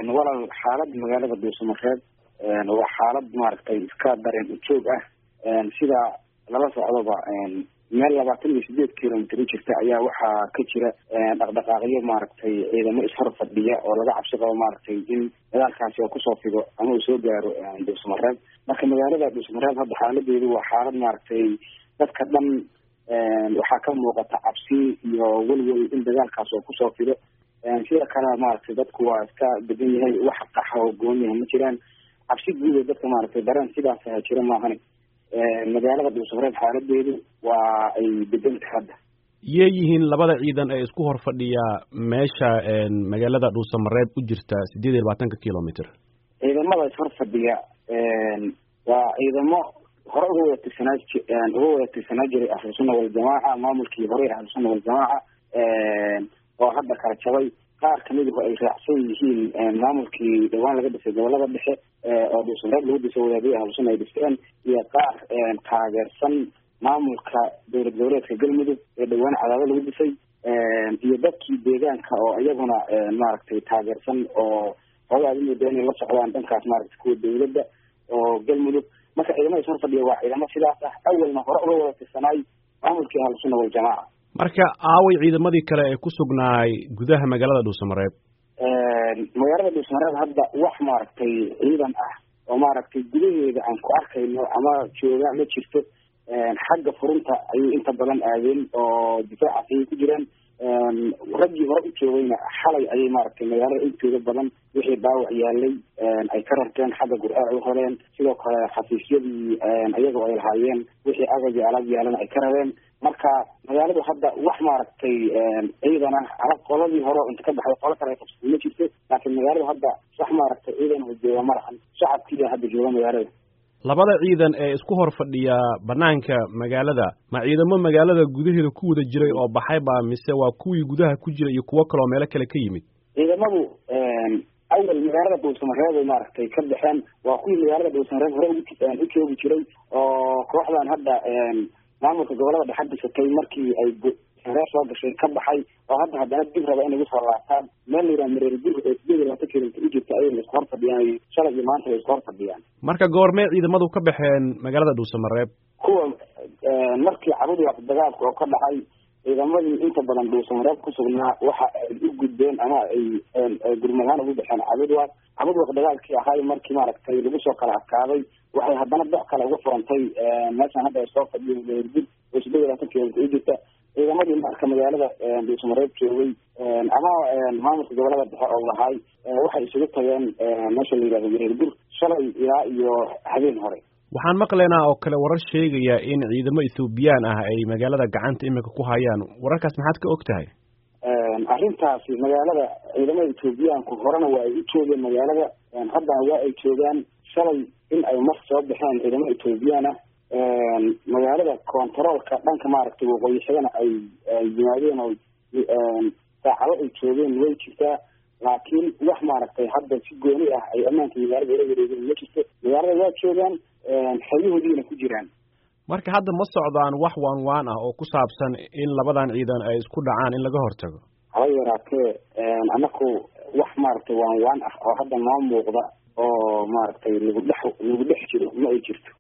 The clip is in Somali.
walal xaalada magaalada dhuusamareeb waa xaalad maaragtay iska dareen ujoog ah sida lala socdoba meel labaatan iyo sideed kilomitr u jirta ayaa waxaa ka jira dhaqdhaqaaqyo maaragtay ciidamo ishor fadhiya oo laga cabsi qabo maaragtay in dagaalkaasi oo kusoo fido ama uu soo gaaro dhuusamareeb marka magaalada dhuusamareeb hadda xaaladeedu waa xaalad maaragtay dadka dhan waxaa ka muuqata cabsi iyo welwel in dagaalkaas oo kusoo fido sida kale maaragtay dadku waa iska degan yahay wax qaxa oo gooniyaha ma jiraan cabsi guud ee dadka maaragtay dareen sidaas aha jira maahane magaalada dhuusamareeb xaaladeedu waa ay deganta hadda yee yihiin labada ciidan ee isku hor fadhiya meesha magaalada dhuusamareeb u jirta sideed iyo labaatanka kilomitr ciidamada ishor fadhiya waa ciidamo hore uga wada tirsanaa uga wada tirsanaa jiray ahlusunna waljamaaca maamulkii hore ahlusunna waljamaaca oo hadda kala jabay qaar kamiduhu ay raacsan yihiin maamulkii dhawaan laga dhisay gobolada dhexe oo dhuusamareeb lagu dhisay wadaadihii ahlusunna ay dhisteen iyo qaar taageersan maamulka dowlad goboleedka galmudug ee dhawaan cadaado lagu dhisay iyo dadkii deegaanka oo iyaguna maaragtay taageersan oo hoogaad imooda inay la socdaan dhankaas maaragtay kuwa dawladda oo galmudug marka ciidamada ishor fadhiya waa ciidamo sidaas ah awalna hore uga wada tirsanaay maamulkii ahlusunna waljamaaca marka aaway ciidamadii kale ee ku sugnaay gudaha magaalada dhuusamareeb magaalada dhuusamareeb hadda wax maaragtay ciidan ah oo maaragtay gudaheeda aan ku arkayno ama jooga ma jirto xagga furunta ayay inta badan aadeen oo difaacaas ayay ku jiraan raggii hore u joogayna xalay ayay maaragtay magaalada intooda badan wixii dhaawac yaalay ay ka rarteen xagga gur-aac u horeen sidoo kale xafiisyadii ayagoo ay lahaayeen wixii agab iyo alaab yaalana ay ka rareen marka magaaladu hadda wax maaragtay ciidan ah ala qoladii hore inta ka baxday qolo kale ay qabsatay ma jirto laakiin magaaladu hadda wax maaragtay ciidan oo jooga ma lahan shacabkiiya hadda jooga magaalada labada ciidan ee isku hor fadhiya banaanka magaalada ma ciidamo magaalada gudaheeda ku wada jiray oo baxay ba mise waa kuwii gudaha ku jira iyo kuwo kaloo meelo kale ka yimid ciidamadu awal magaalada dhuusamareeb ay maaragtay ka baxeen waa kuwii magaalada dhuusamareeb hore u joogi jiray oo kooxdan hadda maamulka gobolada dhexe dhisatay markii ay reer soo gashay ka baxay oo hadda haddana dib raba inay usoo laabtaan meel layidhaha mareer gur ee sideed iyo labaatan kilomitr u jirta ayay laisku hor fadhiyaan shalay iyo maanta way isku hor fadhiyaan marka goormee ciidamadu ka baxeen magaalada dhuusamareeb kuwa markii cabudwaaq dagaalka oo ka dhacay ciidamadii inta badan dhuusamareeb ku sugnaa waxa ay u gudbeen ama ay gurmadahaan ugu baxeen cabudwaaq cabudwaaq dagaalkii ahay markii maaragtay lagu soo kala adkaaday waxay haddana dox kale uga furantay meeshan hadda ay soo fadhiyo mareergur oo sideed iyo labaatan kilomitr u jirta ciidamadii marka magaalada dhuusamareeb joogay ama maamulka gobolada dhexe oo lahaay waxay isugu tageen meesha la yidhahdo mareergur shalay ilaa iyo habeen hore waxaan maqlaynaa oo kale warar sheegaya in ciidamo ethoobiyan ah ay magaalada gacanta iminka ku hayaan wararkaas maxaad ka og tahay arrintaasi magaalada ciidamada ethoobiyaanku horena waa ay u joogeen magaalada haddana waa ay joogaan shalay in ay mar soo baxeen ciidamo ethoobiyan ah magaalada contaroolka dhanka maaragtay waqooyi xigana ay yimaadeen oo saacado ay joogeen way jirtaa laakiin wax maaragtay hadda si gooni ah ay ammaanka magaalada ula wareegeen ma jirto magaalada waa joogaan xeryahoodiina ku jiraan marka hadda ma socdaan wax waan waan ah oo ku saabsan in labadan ciidan ay isku dhacaan in laga hortago haba yaraatee anaku wax maaragtay waan waan ah oo hadda noo muuqda oo maaragtay lagu dhex lagu dhex jiro ma ay jirto